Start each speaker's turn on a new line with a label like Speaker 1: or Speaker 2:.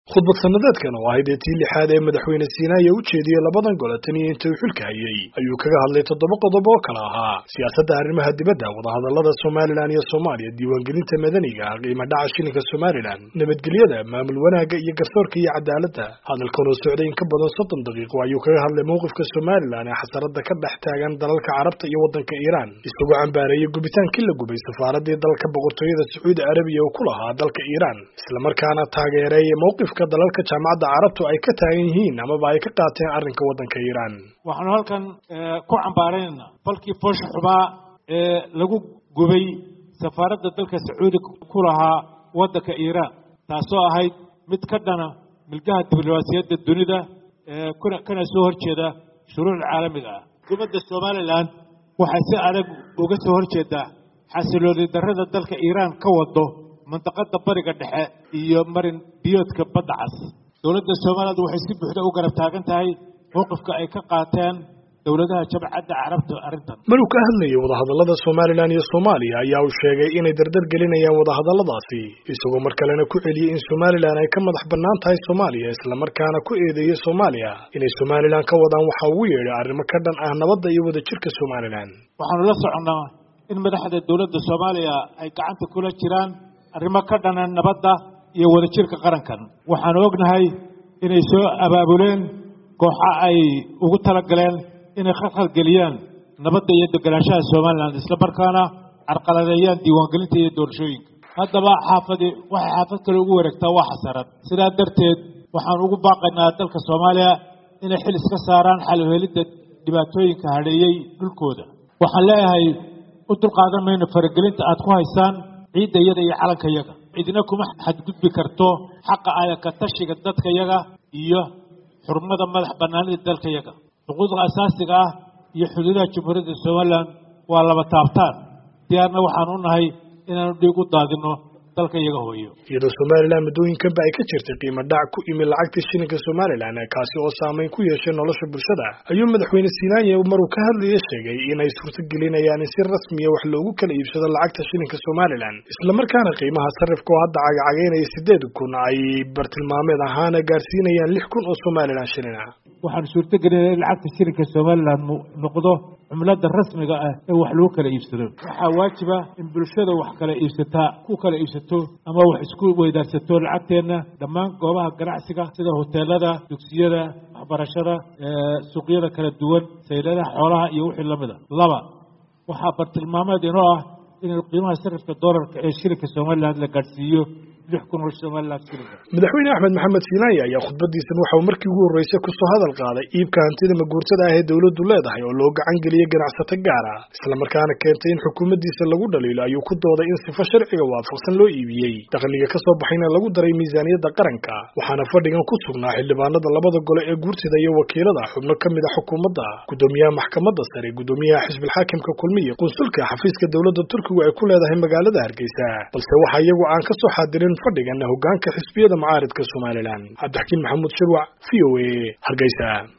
Speaker 1: khudbad sanadeedkan oo ahayd ee tii lixaad ee madaxweyne siinaaye u jeediyey labadan gole tan iyo inta uu xilka hayay ayuu kaga hadlay toddoba qodob oo kale ahaa siyaasadda arrimaha dibadda wadahadallada somalilan iyo soomaaliya diiwaangelinta madaniga qiimo dhaca shilinka somalilan nabadgelyada maamul wanaagga iyo garsoorka iyo cadaaladda hadalkan oo socday in ka badan soddon daqiiqo ayuu kaga hadlay mowqifka somalilan ee xasarada ka dhex taagan dalalka carabta iyo waddanka iiraan isagoo cambaareeyey gubitaankii la gubay safaaradii dalka boqortooyada sacuudi arabiya oo ku lahaa dalka iiraan islamarkaana taageereeyay mowqifka dalalka jaamacadda carabtu ay ka taagan yihiin amaba ay ka qaateen arrinka waddanka iiraan
Speaker 2: waxaanu halkan ku cambaaraynayna falkii foosha xubaa ee lagu gubay safaaradda dalka sacuudi ku lahaa waddanka iiraan taasoo ahayd mid ka dhana milgaha diblomaasiyadda dunida kuna kana soo horjeeda shuruucda caalamiga ah xukuumadda somalilan waxay si adag uga soo horjeedaa xasilooni darrada dalka iiraan ka wado mandaqada bariga dhexe iyo marin biyoodka badda cas dowladda somaliland waxay si buuxda u garab taagan tahay mowqifka ay ka qaateen dowladaha jabcadda carabta arrintan
Speaker 1: maruu ka hadlayay wadahadallada somalilan iyo soomaaliya ayaa uu sheegay inay dardar gelinayaan wadahadalladaasi isagoo mar kalena ku celiyey in somalilan ay ka madax bannaan tahay soomaaliya islamarkaana ku eedeeyey soomaaliya inay somalilan ka wadaan waxa ugu yeedhay arrimo ka dhan ah nabadda iyo wadajirka somalilan
Speaker 2: waxaanu la soconnaa in madaxda dowladda soomaaliya ay gacanta kula jiraan arrimo ka dhana nabadda iyo wadajirka qarankan waxaanu ognahay inay soo abaabuleen kooxa ay ugu talagaleen inay khalkhalgeliyaan nabadda iyo deganaanshaha somalilan isla markaana carqaladeeyaan diiwaangelinta iyo doorashooyinka haddaba xaafadi waxay xaafad kale ugu wareegtaa waa xasarad sidaa darteed waxaan ugu baaqaynaa dalka soomaaliya inay xil iska saaraan xalhelidda dhibaatooyinka hadheeyey dhulkooda waxaan leeyahay u dulqaadan mayno faragelinta aad ku haysaan ciidda yada iyo calanka yaga cidina kuma xadgudbi karto xaqa ayaka tashiga dadka yaga iyo xurmada madax bannaanida dalka yaga xuquuqda asaasiga ah iyo xuduudaha jamhuuriyadda somalilan waa laba taabtaan diyaarna waxaan u nahay inaanu dhiig u daadino dalka iyaga hooyo
Speaker 1: iyadoo somalilan muddooyinkanba ay ka jirtay qiimo dhac ku imi lacagta shilinka somalilan kaasi oo saameyn ku yeeshay nolosha bulshada ayuu madaxweyne siinaanye maruu ka hadlaya sheegay inay suurtagelinayaan in si rasmiya wax loogu kala iibsado lacagta shilinka somalilan islamarkaana qiimaha sarifka oo hadda cagacagaynaya sideed kun ay bartilmaameed ahaana gaarsiinayaan lix kun oo somalilan shilin ah
Speaker 2: waxaanu suurtagelinaya in lacagta shilinka somalilan noqdo cumlada rasmiga ah ee wax lagu kala iibsado waxaa waajiba in bulshada wax kala iibsataa ku kala iibsato ama wax isku weydaarsato lacagteenna dhammaan goobaha ganacsiga sida hoteelada dugsiyada waxbarashada suuqyada kala duwan sayladaha xoolaha iyo wixii lamida laba waxaa bartilmaameed inoo ah in qiimaha sarifka doolarka ee shilinka somalilan la gaadhsiiyo lix kun oo somalilan shilinka
Speaker 1: madaxweyne axmed maxamed siinaaya ayaa khudbadiisan waxa uu markii ugu horreysay kusoo hadal qaaday iibka hantida maguurtada ah ee dowladdu leedahay oo loo gacan geliyey ganacsato gaar ah islamarkaana keentay in xukuumaddiisa lagu dhaliilo ayuu ku dooday in sifo sharciga waafaqsan loo iibiyey dakhliga ka soo baxayna lagu daray miisaaniyadda qaranka waxaana fadhigan ku sugnaa xildhibaanada labada gole ee guurtida iyo wakiilada xubno ka mid a xukuumadda guddoomiyaha maxkamadda sare guddoomiyaha xisbilxaakimka kulmiya qunsulka xafiiska dowladda turkigu ay ku leedahay magaalada hargeysa balse waxa iyagu aan ka soo xaadirin fadhigana hoggaanka xisbiyada mucaaridka somalilan cabdixakiin maxamuud shirwac v o a hargeysa